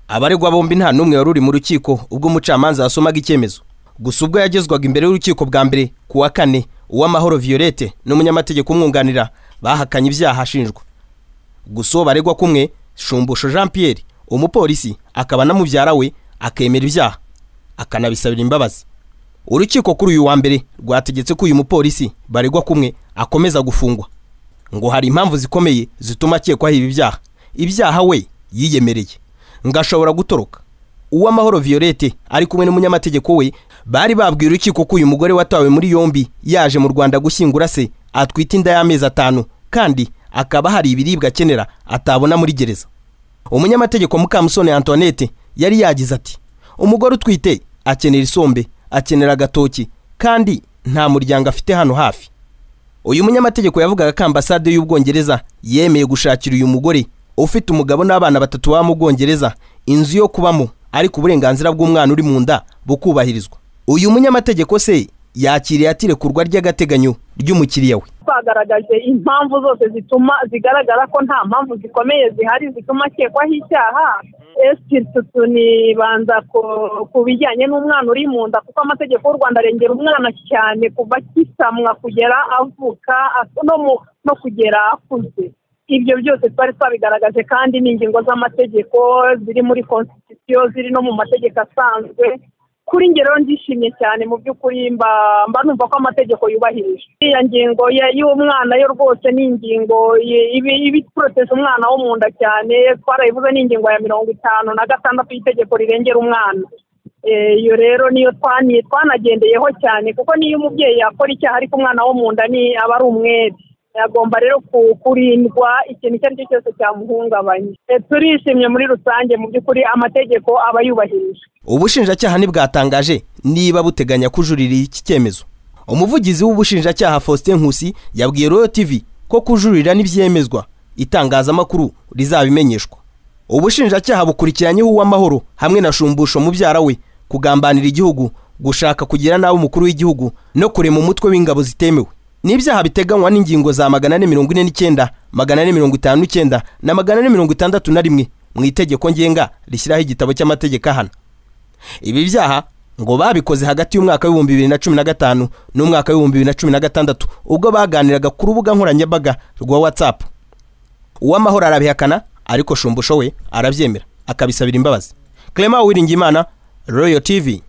abaregwa bombi nta n'umwe wari uri mu rukiko ubwo umucamanza yasomaga icyemezo gusa ubwo yagezwaga imbere y'urukiko bwa mbere ku wa kane uw'amahoro violette n'umunyamategeko umwunganira bahakanye ibyaha ashinjwa gusa uwo baregwa kumwe shumbusho jean pierre umupolisi akaba na mubyara we akemera ibyaha akanabisabira imbabazi urukiko kuri uyu wa mbere rwategetse ko uyu mupolisi baregwa kumwe akomeza gufungwa ngo hari impamvu zikomeye zituma akekwaho ibi byaha ibyaha we yiyemereye ngo ashobora gutoroka uw'amahoro violette ari kumwe n'umunyamategeko we bari babwiye urukiko ko uyu mugore watawe muri yombi yaje mu rwanda gushyingura se atwite inda y'amezi atanu kandi akaba hari ibiribwa akenera atabona muri gereza umunyamategeko mukamusoni antoinette yari yagize ati umugore utwite akenera isombe akenera agatoki kandi nta muryango afite hano hafi uyu munyamategeko yavugaga ko ambasade y'ubwongereza yemeye gushakira uyu mugore ufite umugabo n'abana batatu baba mu bwongereza inzu yo kubamo ariko uburenganzira bw'umwana uri mu nda bukubahirizwa uyu munyamategeko se yakiriye atirekurwa ry'agateganyo ry'umukiriya we twagaragaje impamvu zose zituma zigaragara ko nta mpamvu zikomeye zihari zituma akekwaho icyaha tunibanza ku bijyanye n'umwana uri mu nda kuko amategeko y'u rwanda arengera umwana cyane kuva akisamwa kugera avuka no kugera akuze ibyo byose twari twabigaragaje kandi ni ingingo z'amategeko ziri muri konsitisiyo ziri no mu mategeko asanzwe kuri ngero ndishimye cyane mu by'ukuri mba numva ko amategeko yubahirije iriya ngingo y'umwana yo rwose ni ingingo iba iporoteje umwana wo mu nda cyane twarayivuze ni ingingo ya mirongo itanu na gatandatu y'itegeko rirengera umwana iyo rero niyo twanagendeyeho cyane kuko niyo umubyeyi yakora icyaha ariko umwana wo mu nda ni aba ari umwere agomba rero kurindwa ikintu icyo ari cyo cyose cyamuhungabanya turishimye muri rusange mu by'ukuri amategeko aba yubahirije ubushinjacyaha ntibwatangaje niba buteganya kujuririra iki cyemezo umuvugizi w'ubushinjacyaha faustin nkusi yabwiye royo tivi ko kujurira n'ibyemezwa itangazamakuru rizabimenyeshwa ubushinjacyaha bukurikiranyeho uw'amahoro hamwe na shumbusho mubyara we kugambanira igihugu gushaka kugira nabi umukuru w'igihugu no kurema umutwe w'ingabo zitemewe n'ibyaha biteganywa n'ingingo za magana ane mirongo ine n'icyenda magana ane mirongo itanu n'icyenda na magana ane mirongo itandatu na rimwe mu itegeko ngenga rishyiraho igitabo cy'amategeko ahana ibi byaha ngo babikoze hagati y'umwaka w'ibihumbi bibiri na cumi na gatanu n'umwaka w'ibihumbi bibiri na cumi na gatandatu ubwo baganiraga ku rubuga nkoranyambaga rwa watsapu uw'amahoro arabihakana ariko shumbusho we arabyemera akabisabira imbabazi clement uwiringiyimana royo tivi